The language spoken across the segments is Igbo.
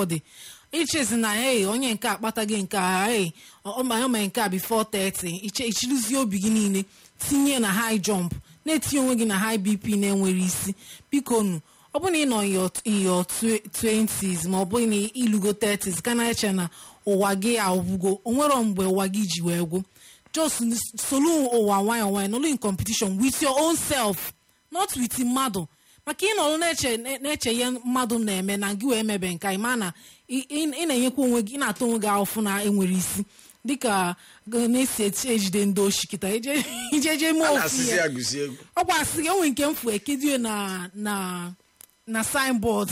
somebody ichezi na hey onye nke akpataghị nke a hey ọma ome nke a before 30 iche ichirizie obi gị niile tinye na high jump na-etinye onwe gị na high bp na-enwere isi biko nu ọ bụrụ na ị nọ in your 20s ma ọ bụghị na ilugo 30s ka na-eche na ụwa gị agwụgo onwero mgbe ụwa gị ji wee gwụ just solu ụwa nwayọ nwayọ nọlụ in competition with your own self not with mmadụ maka ịnọrụ na-eche na-eche ihe mmadụ na-eme na gị wee mebe nke ma na ị na-enyekwa onwe gị ị na-ata onwe gị ahụfụ na enwere isi dịka na-esi ejide ndị oshi kịta ijeje mee ofu ihe ọkwa asị gị enwe nke mfu ekedio na na na signboard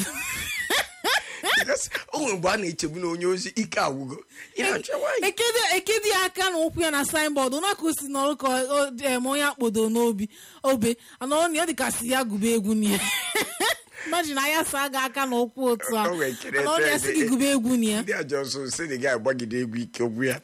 o nwere mgbe a na-echegbu na onye ozi ike agwụgo ekedi aka na ụkwụ ya na signboard ụnaka si nọrụ ka eme onye akpodo n'obi obe anọrọ na ọ dịkasị ya gụba egwu na ya imagine anya saa gị aka na ụkwụ otu a anọrọ ya sị gị gụba egwu na ya ndị ajọsụ si na gị agbagide egwu ike ogwu ya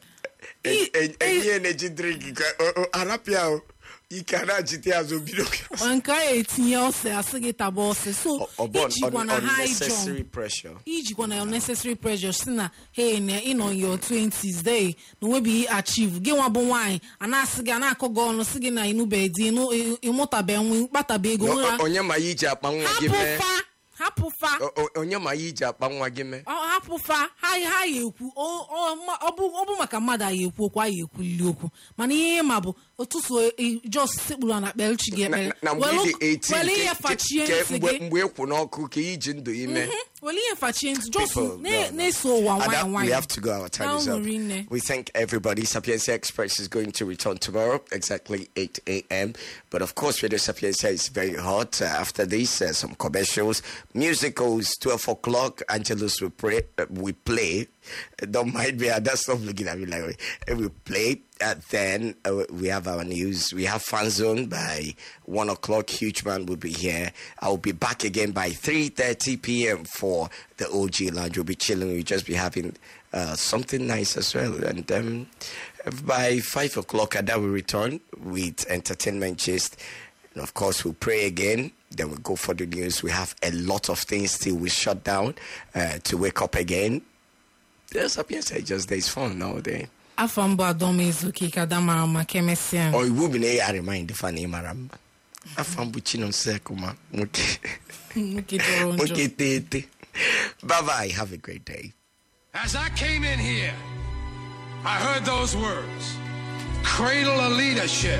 enyi na-eji drink arapịa ike a na-achite azụ bido nke a etinye ose asị gị taba ose so ijikwa na high jump ijikwa na unnecessary pressure si na hey na ịnọ your 20s day na onwebeghị achieve gị nwa bụ nwaanyị a na-asị gị a na-akọ gị ọnụ sị gị na ịnụbe di ịmụtabe nwa kpataba ego onye ma ya iji akpa nwa gị mee hapụfa onye ma ya iji akpa nwa gị mee hapụfa ha ya ekwu ọ bụ maka mmadụ a ya ekwu okwu a ya ekwulili okwu mana ihe ma bụ ụtụtụ jos sekpuru na kpelchi gị ekpere were ihe fachie ntị gị mgbe ekwu n'ọkụ ka iji ndụ ime were ihe fachie ntị jos na-eso ụwa nwayọ We nwayọ have to go. Our time is up. Rinne. We thank everybody. Sapienza Express is going to return tomorrow, exactly 8 a.m. But of course, Radio Sapienza is very hot. Uh, after this, uh, some commercials, musicals, 12 o'clock. Angelus will pray. Uh, we play. Uh, Don't mind me. That's stop looking at me like uh, we play. Uh, then uh, we have our news. We have Fan Zone by one o'clock. Huge man will be here. I'll be back again by 3:30 p.m. for the OG Lounge. We'll be chilling. We'll just be having uh, something nice as well. And um, by five o'clock, Ada will return with entertainment gist. And of course, we'll pray again. Then we'll go for the news. We have a lot of things till we shut down uh, to wake up again. There's a PSA just there's fun nowadays. afọ mbụ adọm ezuke ka ada mara maka emesịa Or iwu bụ na ya remind fan ị mara mma. Afọ mbụ Chinomsekuma nwoke nwoke jọrọ njọ nwoke tete. Bye bye. Have a great day. As I came in here, I heard those words cradle of leadership.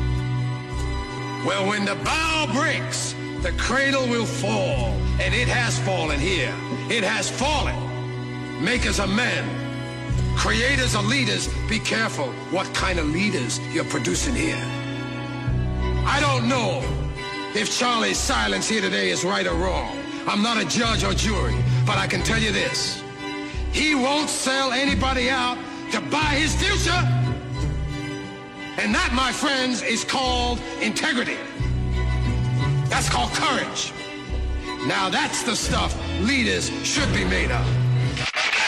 Well, when the bow breaks, the cradle will fall. And it has fallen here. It has fallen. Makers of men, creators of leaders, be careful what kind of leaders you're producing here. I don't know if Charlie's silence here today is right or wrong. I'm not a judge or jury, but I can tell you this. He won't sell anybody out to buy his future. And that, my friends, is called integrity. That's called courage. Now that's the stuff leaders should be made of.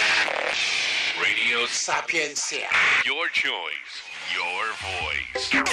Radio Sapiencia. Your choice, your voice.